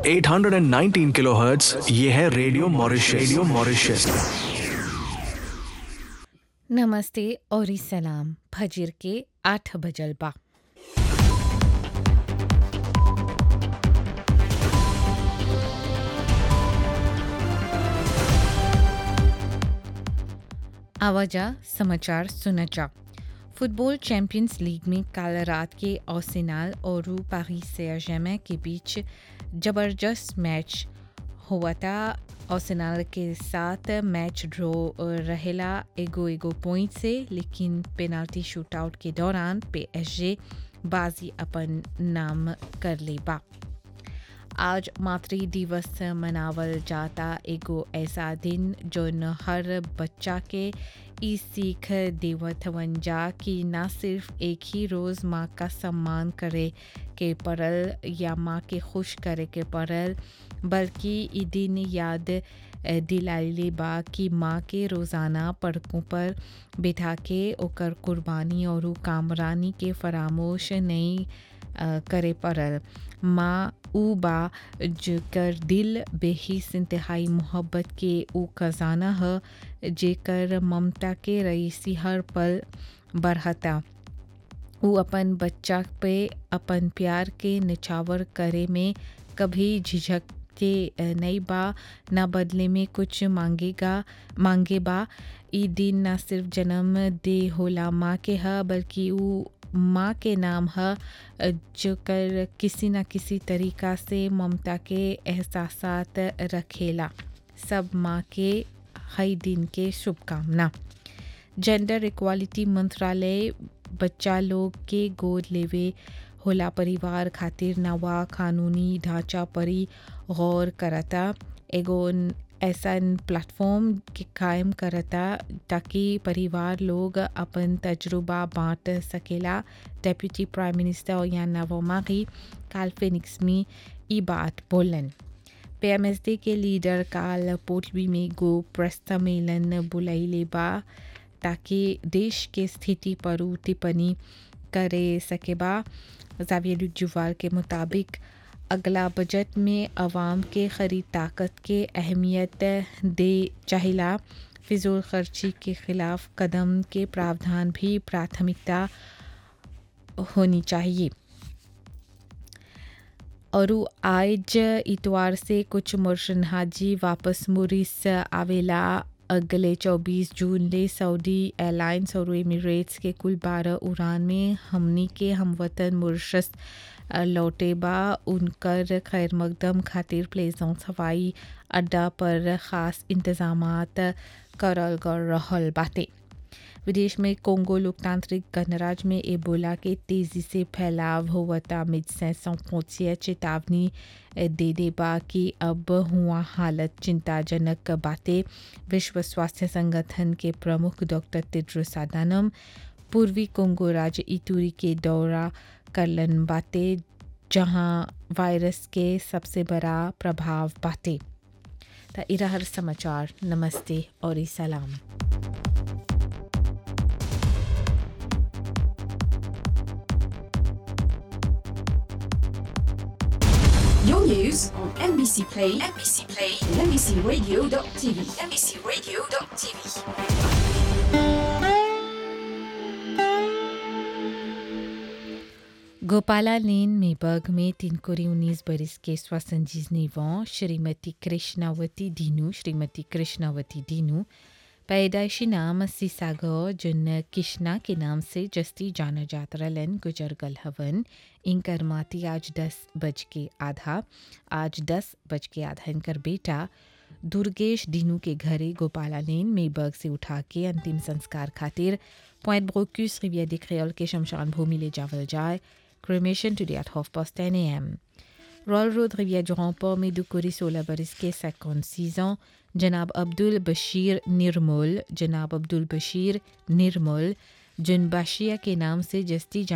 819 kilohertz ये है radio Mauritius radio Mauritius नमस्ते और सलाम फजर के आठ बजल बा आवाजा समाचार सुनचा फुटबॉल चैंपियंस लीग में कल रात के ओसिनाल और पारिस से के बीच जबरदस्त मैच हुआ था ओसिनाल के साथ मैच ड्रॉ रहेला एगो एगो पॉइंट से लेकिन पेनाल्टी शूटआउट के दौरान पीएसजे बाजी अपन नाम कर ले बा आज मातृ दिवस मनावल जाता एगो ऐसा दिन जोन हर बच्चा के ई सीख देवत वंजा कि ना सिर्फ एक ही रोज़ माँ का सम्मान करे के पड़ल या माँ के खुश करे के पड़ल बल्कि ई दिन याद दिलाइले बा कि माँ के रोज़ाना पड़कों पर बिठा के ओकर कुर्बानी और कामरानी के फरामोश नहीं करे पड़ल माँ ऊ बा जेकर दिल बेहिस इंतहाई मोहब्बत के ऊ खजाना ह जेकर ममता के रईसी हर पल बढ़ता ऊ अपन बच्चा पे अपन प्यार के निछावर करे में कभी झिझक के नहीं बा ना बदले में कुछ मांगेगा मांगे बा ई दिन ना सिर्फ जन्म दे होला माँ के ह बल्कि ऊ माँ के नाम है जो कर किसी न किसी तरीका से ममता के एहसासात रखेला सब माँ के हई दिन के शुभकामना जेंडर इक्वालिटी मंत्रालय बच्चा लोग के गोद लेवे होला परिवार खातिर नवा कानूनी ढांचा परी गौर करता एगो ऐसा प्लेटफॉर्म के कायम करता ताकि परिवार लोग अपन तजुर्बा बांट सकेला डेप्यूटी प्राइम मिनिस्टर या नवोमागी काल फिनिक्स में ई बात बोलन पीएमएसडी के लीडर काल पोटली में गो प्रेस सम्मेलन बुलैले बा ताकि देश के स्थिति पर टिप्पणी करे सके बा जावियर जुवाल के मुताबिक अगला बजट में आवाम के खरीद ताकत के अहमियत दे चाहिला फिजूल खर्ची के खिलाफ कदम के प्रावधान भी प्राथमिकता होनी चाहिए और आज इतवार से कुछ मुर्शन हाजी वापस मुरिस आवेला अगले 24 जून ले सऊदी एयरलाइंस और एमिरेट्स के कुल 12 उड़ान में हमनी के हमवतन मुर्शस लौटे बा उनकर खैर मकदम खातिर प्लेजोंस हवाई अड्डा पर ख़ास इंतजाम करल कर रहल बाटे विदेश में कोंगो लोकतांत्रिक गणराज्य में एबोला के तेज़ी से फैलाव होवता मिडसें पहुंचिए चेतावनी दे दे बा कि अब हुआ हालत चिंताजनक बातें विश्व स्वास्थ्य संगठन के प्रमुख डॉक्टर तिड्रोस अदानम पूर्वी कोंगो राज्य इतूरी के दौरा करलन बातें जहां वायरस के सबसे बड़ा प्रभाव बातें त इरा हर समाचार नमस्ते और सलाम Your news on NBC Play, NBC Play, and NBCRadio.tv, NBCRadio.tv. Gopala लेन मेबर्ग में तीन कोरी उन्नीस बरस के स्वसंजीज निवां श्रीमती कृष्णावती दीनू श्रीमती कृष्णावती दीनू पैदाइशी नाम सीसागो जिन किश्ना के नाम से जस्ती जाना जात रलन गुजर गल हवन इनकर माती आज दस बज के आधा आज दस बज के आधा इनकर बेटा दुर्गेश दीनू के घरे गोपाला लेन मेबर्ग से उठा के अंतिम संस्कार खातिर पॉइंट ब्रोक्यूस रिविया दे क्रियोल के शमशान भूमि ले जावल जाए cremation today at half past ten A M royal road रिविया जोहपो में दुकुरी सोलह बरस के सेकंड सीजन जनाब अब्दुल बशीर निर्मल जनाब अब्दुल बशीर निर्मल जिन बाशिया के नाम से जस्ती